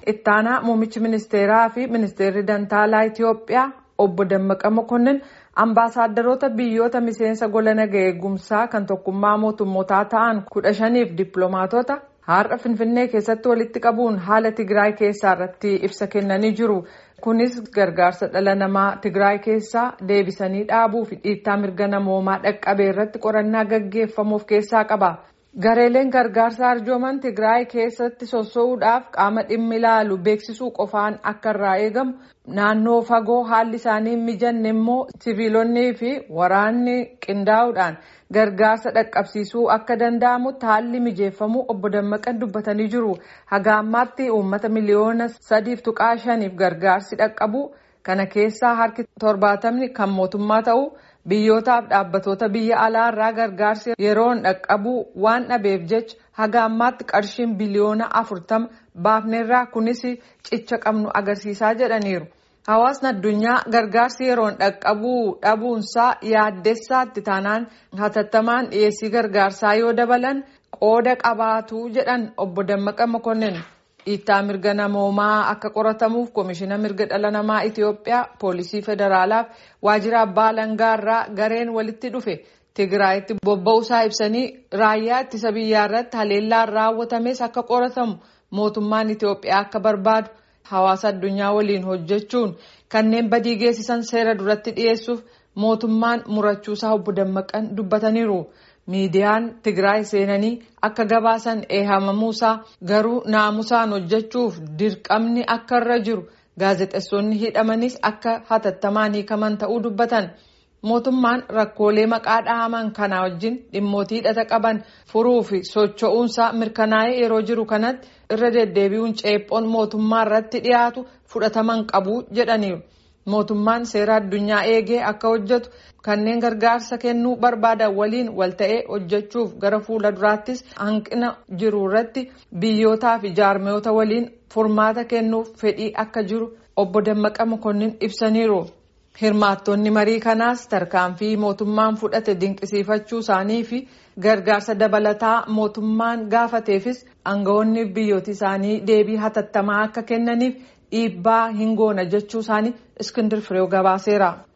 ittaanaa muummichi ministeeraa fi ministeerri dantaalaa Itoophiyaa obbo Dammaqa Mokonnin ambaasaadarota biyyoota miseensa gola nagaa eegumsaa kan tokkummaa mootummootaa ta'an kudha shaniif dippiloomaatota har'a Finfinnee keessatti walitti qabuun haala Tigraay keessaa irratti ibsa kennanii jiru. Kunis gargaarsa dhala namaa Tigraay keessaa deebisanii dhaabuu fi dhiittaa mirga namoomaa dhaqqabee irratti qorannaa gaggeeffamuuf keessaa qaba. Gareeleen gargaarsa arjooman Tigraay keessatti sossoo'uudhaaf qaama dhimmi ilaalu beeksisuu qofaan akka irraa eegamu naannoo fagoo haalli isaanii mijanne immoo siviilonnii fi waraanni qindaa'uudhaan gargaarsa dhaqqabsiisuu akka danda'amutti haalli mijeeffamuu obbo Dammaqan dubbatanii jiru. Haga ammaatti uummata miliyoona sadiif tuqaa shaniif gargaarsi dhaqqabu kana keessaa harki torbaatamni kan mootummaa ta'u. biyyootaaf dhaabbatoota biyya alaa irraa gargaarsi yeroon dhaqqabuu waan dhabeef jecha haga ammaatti qarshiin biliyoona afurtama baafneerraa kunis cicha qabnu agarsiisaa jedhaniiru. Hawaasni addunyaa gargaarsi yeroon dhaqqabuu dhabuunsaa yaaddessaatti taanaan hatattamaan dhiyeessii gargaarsaa yoo dabalan qooda qabaatu jedhan obbo Dammaqa Mokonnin. dhiittaa mirga namoomaa akka qoratamuuf koomishina mirga dhala namaa Itoophiyaa poolisii federaalaaf waajjira abbaa alangaarraa gareen walitti dhufe Tigraayitti bobba'uusaa ibsanii raayyaa ittisa biyyaa irratti haleellaan raawwatames akka qoratamu mootummaan Itoophiyaa akka barbaadu hawaasa addunyaa waliin hojjechuun kanneen badii geessisan seera duratti dhiyeessuuf mootummaan murachuusaa obbo Dammaqan dubbataniiru. miidiyaan Tigraay seenanii akka gabaasan eehamamuusaa garuu naamusaan hojjechuuf dirqamni akka irra jiru gaazexeessonni hidhamanis akka hatattamaan hiikaman ta'uu dubbatan mootummaan rakkoolee maqaa dhahaman kana wajjin dhimmootii hidhata qaban furuu fi socho'uunsaa mirkanaa'ee yeroo jiru kanatti irra deddeebi'uun ceephoon mootummaa irratti dhiyaatu fudhataman qabu jedhaniiru. mootummaan seera addunyaa eegee akka hojjetu kanneen gargaarsa kennuu barbaadan waliin walta'ee hojjechuuf gara fuula duraattis hanqina jiru irratti biyyootaa fi jaarmiyoota waliin furmaata kennuuf fedhii akka jiru obbo Dammaqa Mokonnin ibsaniiru. Hirmaattonni marii kanaas tarkaanfii mootummaan fudhate dinqisiifachuu isaanii fi gargaarsa dabalataa mootummaan gaafateefis aangawoonni biyyooti isaanii deebii hatattamaa akka kennaniif dhiibbaa hin goona jechuu isaanii iskindir fireew gabaaseera.